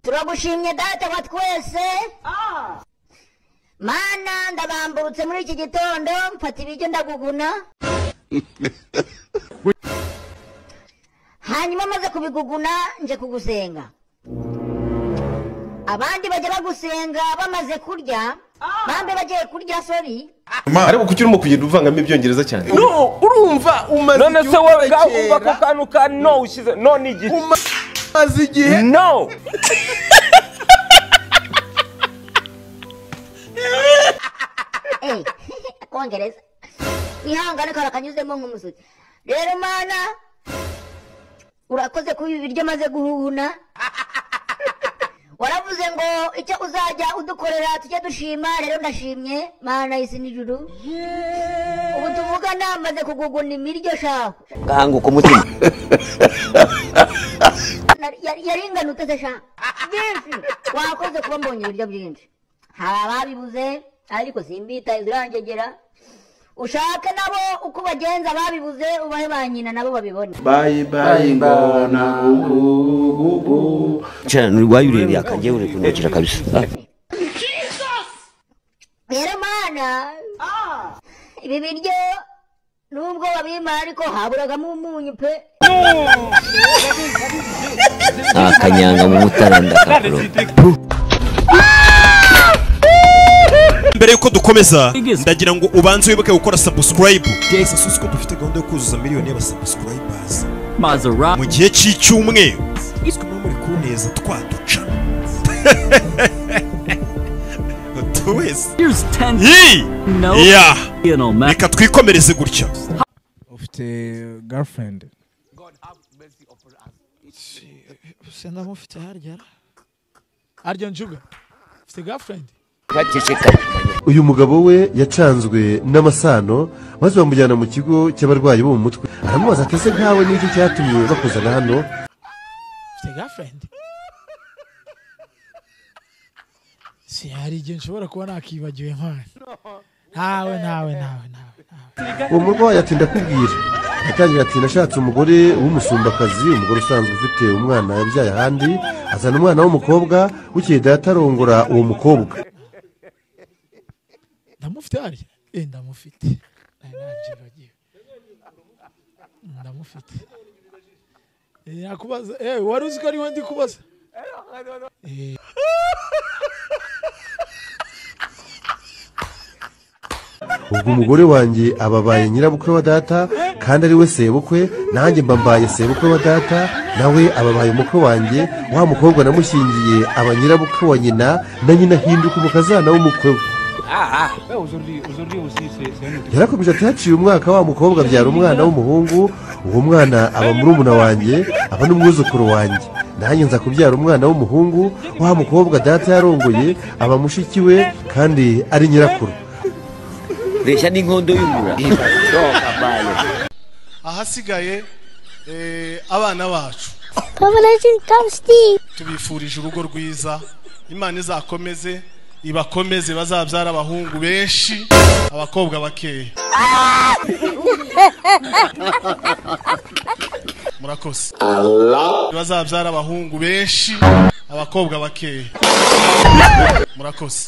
turagushimye data wa twese mana ndabambutse muri iki gitondo mfata ibiryo ndaguguna hanyuma maze kubiguguna nje kugusenga abandi bajya bagusenga bamaze kurya bambe bagiye kurya sori ariko kuki urimo kugenda uvangamo ibyongereza cyane no urumva umaze none se igihe wowe ubwawe kera, uva ku kantu ka no ushyize no ni igiki umaze igihe no Eh, akongereza ihangane kara kanyuzemo nk'umusuki rero mana urakoze kuba ibi biryo maze guhuna waravuze ngo icyo uzajya udukorera tujye dushima rero ndashimye mana y'isi n'ijuru ubu tuvuga namaze kuguguna imiryo shahu gahanguka umutima Nari- yari- yaringana uteze sha byinshi wakoze kuba mbonye ibiryo byinshi hari ababibuze ariko simbitaye zirangegera ushake nabo uko ubagenza ababibuze ubahe ba nyina nabo babibone cyane urwaye urebeye akangewe uri kunukira kabisa rero mana ibi biryo nubwo babimara ariko haburagamo umunyu pe nta kanyanga mu mutara ndakakuro mbere yuko dukomeza ndagira ngo ubanze wibuke gukora subscribe sasuzi ko dufite gahunda yo kuzuza miliyoni y'abasubscribers mu gihe cy'icyumweru izwi nko muri kuneza twaduca Buri wese Yee! Yeah! reka twikomereze gutya ufite girlfriend Senda mufite harya. arya njuga ufite girlfriend bacecekanye uyu mugabo we yacanzwe n'amasano maze bamujyana mu kigo cy'abarwayi bo mu mutwe aramubaza ati ese nkawe n'icyo cyatumye bakuzana hano ufite girlfriend si hari igihe nshobora kuba nakibagiwe nkawe ntawe ntawe ntawe ntawe ntawe uwo murwayi ati ndakubwira atangira ati nashatse umugore w'umusumbakazi umugore usanzwe ufite umwana yabyaye ahandi azana umwana w'umukobwa bukeye data arongora uwo mukobwa ndamufite harya Eh, ndamufite Nari nabyibagiwe. ndamufite Eh, nakubaza eh wari uzi ko ariwe ndi kubaza Eh, ubwo umugore wanjye ababaye nyirabukwe wa data kandi ari we sebukwe nanjye mbambaye sebukwe wa data nawe ababaye umukwe wanjye wa mukobwa namushyingiye aba nyirabukwe wa nyina na nyina ahinduka umukazana w'umukwe we yarakomeje ati haciye umwaka wa mukobwa abyara umwana w'umuhungu uwo mwana aba murumuna wanjye aba n'umwuzukuru wanjye nanjye nza kubyara umwana w'umuhungu wa mukobwa data yarongoye aba mushiki we kandi ari nyirakuru reshya n'inkondo y'umura ahasigaye eh, abana bacu tubifurije urugo rwiza imana izakomeze ibakomeze bazabyara abahungu benshi abakobwa bakeya murakoze bazabyara abahungu benshi abakobwa bakeya murakoze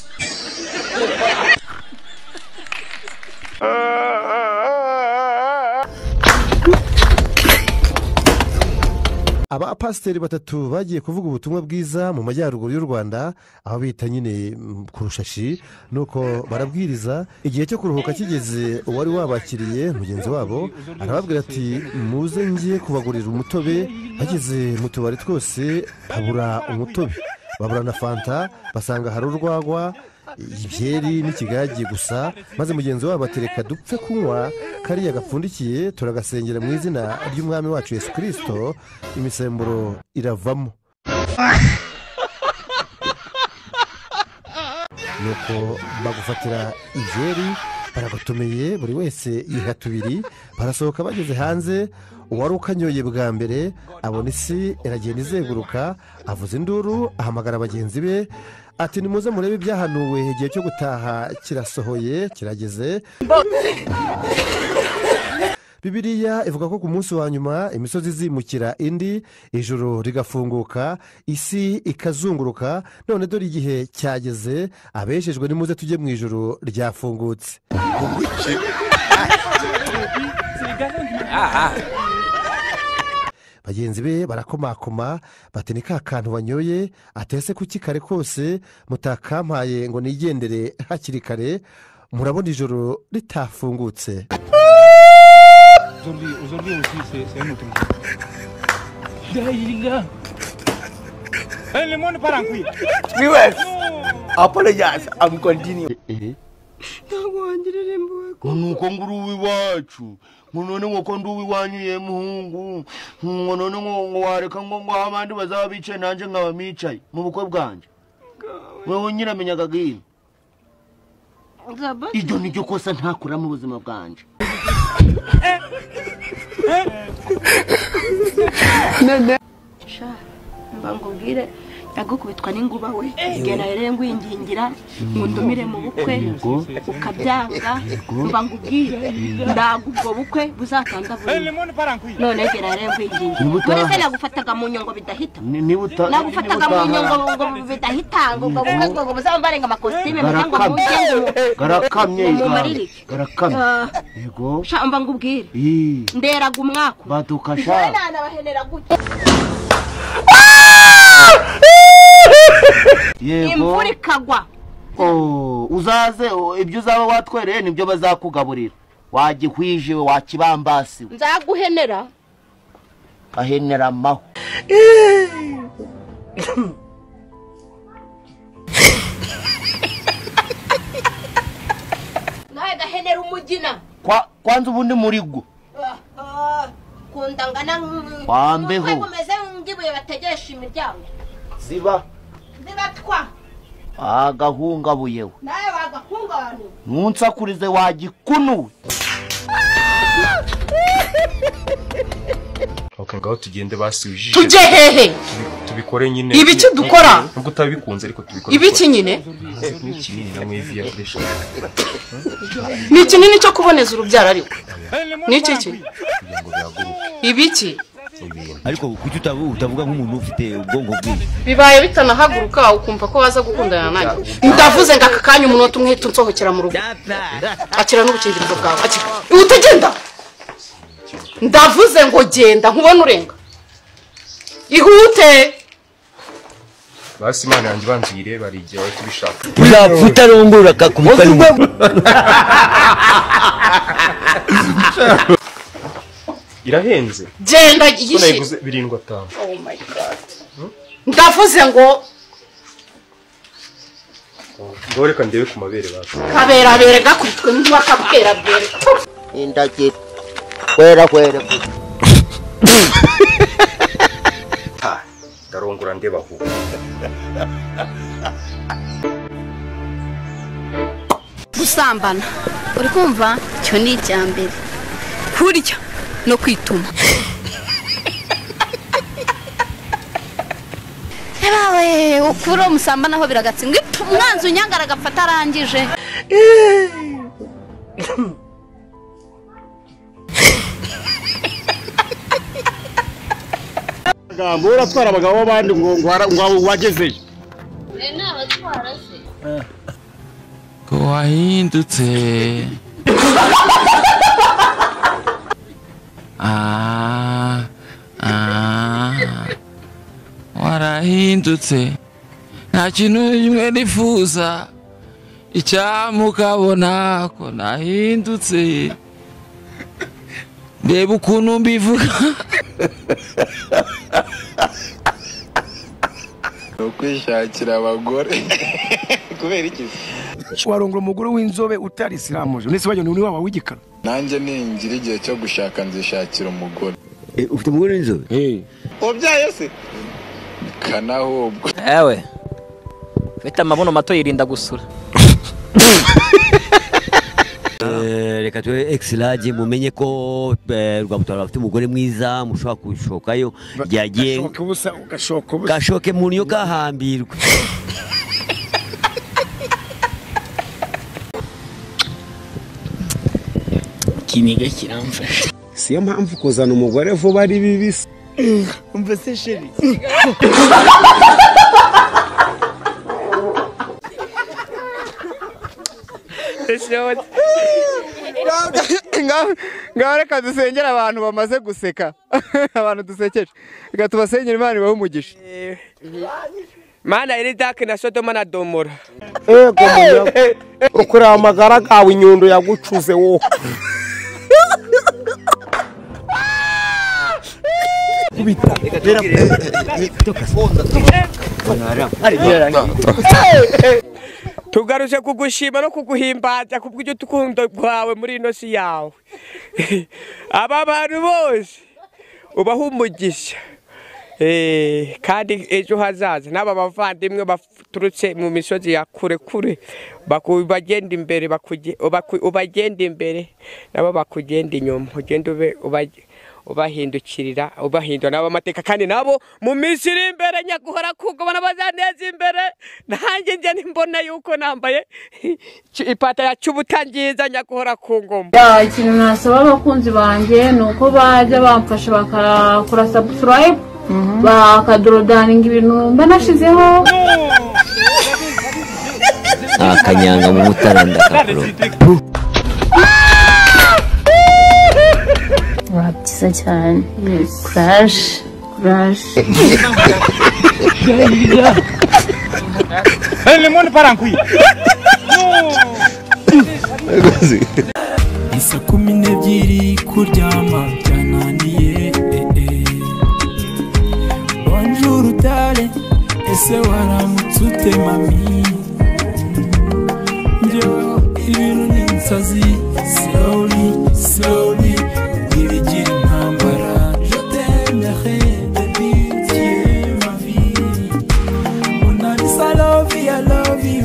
abapasiteri batatu bagiye kuvuga ubutumwa bwiza mu majyaruguru y'u rwanda aho bita nyine mm, ku rushashi ni uko barabwiriza igihe cyo kuruhuka kigeze uwari wabakiriye mugenzi wabo arababwira ati muze ngiye kubagurira umutobe bageze mu tubari twose habura umutobe babura na fanta basanga hari urwagwa ibyeri n'ikigage gusa maze mugenzi wabo atereka dupfe kunywa kariya gapfundikiye turagasengera mu izina ry'umwami wacu yesu kirisito imisemburo iravamo nuko bagufatira ibyeri baragutumiye buri wese yiha tubiri barasohoka bageze hanze uwari ukanyoye bwa mbere abona isi iragenda izenguruka avuza induru ahamagara bagenzi be ati nimuze murebe ibyahanuwe igihe cyo gutaha kirasohoye kirageze bibiriya ivuga ko ku munsi wa nyuma imisozi izimukira indi ijoro rigafunguka isi ikazunguruka none dore igihe cyageze abeshejwe nimuze tujye mu ijoro ryafungutse bagenzi be barakomakoma bati ni ka kantu banyoye atese kuki kare kose mutakampaye ngo nigendere hakiri kare murabona ijoro ritafungutse ntabwo wangira irembo we nuko ngo uri uw'iwacu ngo none ngo ko ndi uw'iwanyu ye muhungu ngo none ngo ngo wareka ngo ngo abandi bazaba bicaye nanjye nkaba micaye mu bukwe bwanjye wowe nyiramenyaga bw'ino iryo ni ryo kosa ntakura mu buzima bwanjye sha mba ngubwire nyagukubitwa n'inguba we igena rero ngwingingira ngo ndumire mu bukwe Yego. ukabyanga Yego. mba ngubwire ndaga ubwo bukwe buzatanga buri none gera rero ngwingingira Niba muri utaha- se nagufataga mu nyungu bidahita Ni- niba uta- nagufataga niba mu utaha- nyungu ngo bidahitanga ubwo bukwe ngo ngo buzaba barenga amakositime mugira ngo Garakamye. mujye ngo garakamye ngo igare mumaririke garakamye Ah, yego sha mba ngubwire Ii, nderaga umwaka baduka sha nanabahenera gutya yego imvura ikagwa Oh, uzaze oh, ibyo uzaba watwereye nibyo bazakugaburira wagihwije we wakibambasi we nzaguhenera ahenera amahwa nawe gahenera umugina Kwa- kwanza ubundi muri gwo kundangana Wambeho. umeze nk'ibuye bategesha imiryango ziba zibatwa agahungabuye we nawe wagakungabana nunsakurize wagikunuwe okay ngaho tugende basi wijishe tujye hehe tubikore nyine ibiki dukora? nubwo utabikunze ariko tubikore ibiki nyine ni kinini na mwivi yakoresha ni kinini cyo kuboneza urubyaro ariko ni iki ki ibiki ariko kuki utabu- utavuga nk'umuntu ufite ubwonko bwinshi bibaye bitanahaguruka ukumva ko waza gukundana nanjye ndavuze ngo aka kanya umunota umwe uhita unsohokera mu rugo akira n'ubukingirizo bwawe akira Ihute ugenda ndavuze ngo genda nkubone urenga ihute basi imana yanjye ibanza uyirebe hari igihe wahita ubishaka uzapfa utarongora akakumutwa n'umuntu irahenze Genda Ko igishe. nayiguze birindwi atanu Oh my God. ndavuze ngo ngaho reka ndebe ku mabere bacu kaberabere gakubitwe n'uwakaberabere indagira kwera kwera ndarongora ndeba aho gusambana uri kumva icyo ni icya mbere kurya no kwituma yabawe ukuri uwo musambana ho biragatse ngo ipfa umwanzi unyangara agapfa arangije amagambo uratwara abagabo b'abandi ngo ngo wara- ngo wagezeyo wahindutse ah ah warahindutse nta kintu kimwe nifuza icyamukabona ko nahindutse reba ukuntu mbivuga ni ukwishakira abagore kubera iki warongora umugore w'inzobe utari isiramuje ndetse wajya ni waba w'igikara nanjye ningira igihe cyo gushaka nzishakira umugore ufite umugore w'inzobe wabyaye se kanahubwo ewe ufite amabuno mato yirinda gusura Eh, reka tube egisilage mumenye ko eh, rwabutabara bafite umugore mwiza mushobora kushokayo yagiye gashoka ubusa gashoka ubusa gashoke mu niyo kahambirwe ikiniga kiramfasha siyo mpamvu kuzana umugore vuba ari bibi se umva se sheri ngaho reka dusengera abantu bamaze guseka abantu dusekeje reka tubasengere imana ibahe umugisha mana eridake na sodoma na domora ego ukureba amagara gawe inyundo yagucuze wowe tugaruje kugushima no kuguhimbaza kubw'ibyo tukundo rwawe muri ino si yawe aba bantu bose ubaha umugisha Eh, kandi ejo hazaza n'aba bavandimwe baturutse mu misozi ya kure kure baku- bagenda imbere bakuge- ubaku- ubagenda imbere nabo bakugenda inyuma ugenda ube- uba- ubahindukirira ubahindura nabo amateka kandi nabo mu minsi iri imbere nyaguhora kugo bazaneza imbere nanjye njye nimbona yuko nambaye ipataro ya cy'ubutangiza nyaguhora ku ngoma ikintu nasaba abakunzi banjye ni uko bajya bamfasha bakakora sabusilayibu bakadorodaninga ibintu mba nashizeho akanyanga mu mutara ndakakuroga Waba byiza cyane kuraje kuraje lemoni parankwi isa kumi n'ebyiri kuryama byananiye eh, eh. bonjour utare ese waramutse ute mami njyewe ibintu ni insazi slowly slowly ntibigira intambara je t'aimerai baby tu es ma vie on a dit I love you I love you